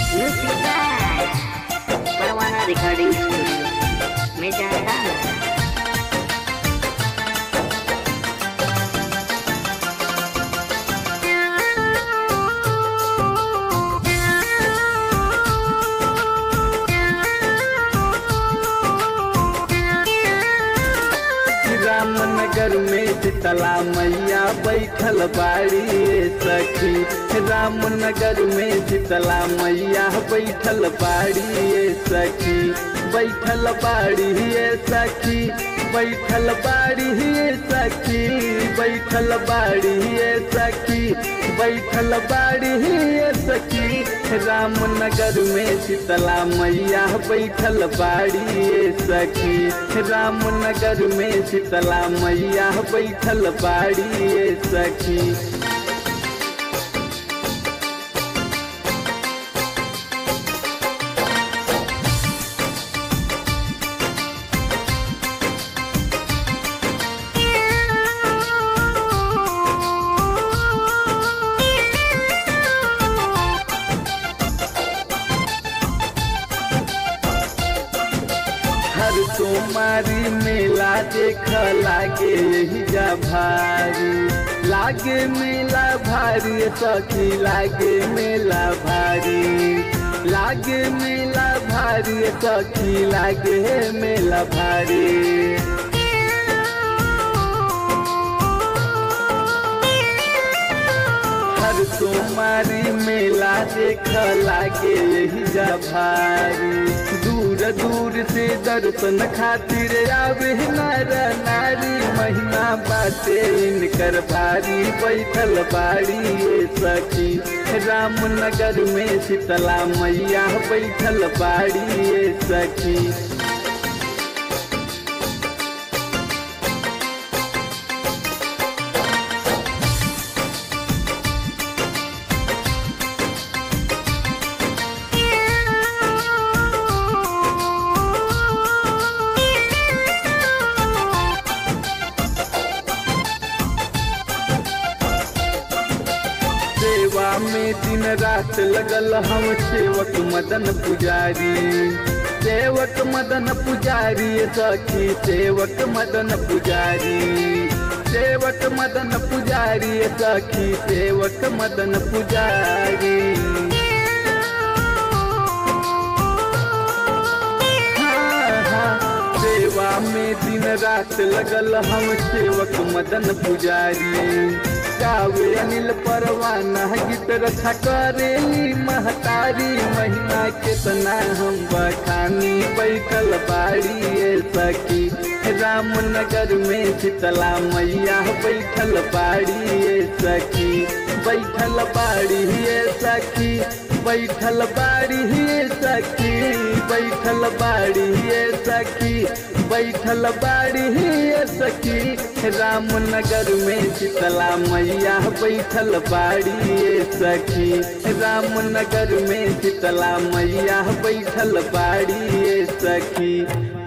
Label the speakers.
Speaker 1: Music by Parwana Recording Studio, Medan.
Speaker 2: Ramnagar में शीतला मैया बैठल बाड़ी रे सखी रामनगर में शीतला मैया बैठल बाड़ी रे सखी बैठल बाड़ी रे सखी बैठल बाड़ी रे सखी बैठल बाड़ी रे सखी बैठल बाड़ी रे सखी रामनगर में शीतला मैया बैठल बाड़ी रे सखी रामनगर में शीतला मैया बैठल बाड़ी रे सखी हर सोमारी मेला देख लागे यही जा भारी लागे मेला भारी सखी लागे मेला भारी लागे मेला भारी सखी लागे मेला भारी हर सोमारी मेला देख लागे यही जा भारी दूर दूर से दर्शन खातिर आवे नर नारी महिमा बाटे इनकर भारी बैठल बाड़ी ये सखी रामनगर में शीतला मैया बैठल बाड़ी ये सखी सेवा में दिन रात लगल हम सेवक मदन पुजारी सेवक मदन पुजारी सखी सेवक मदन पुजारी सेवक मदन पुजारी सखी सेवक मदन पुजारी हाँ, हाँ, सेवा में दिन रात लगल हम सेवक मदन पुजारी गावे अनिल परवाना गीत रखा करेली महतारी महीना केतना हम बखानी बैठल बाड़ी ये सखी रामनगर में शीतला मैया बैठल बाड़ी ये सखी बैठल बाड़ी ये सखी बैठल बाड़ी ये सखी बैठल बाड़ी ये सखी बैठल बाड़ी ये सखी रामनगर में शीतला मैया बैठल बाड़ी ये सखी रामनगर में शीतला मैया बैठल बाड़ी ये सखी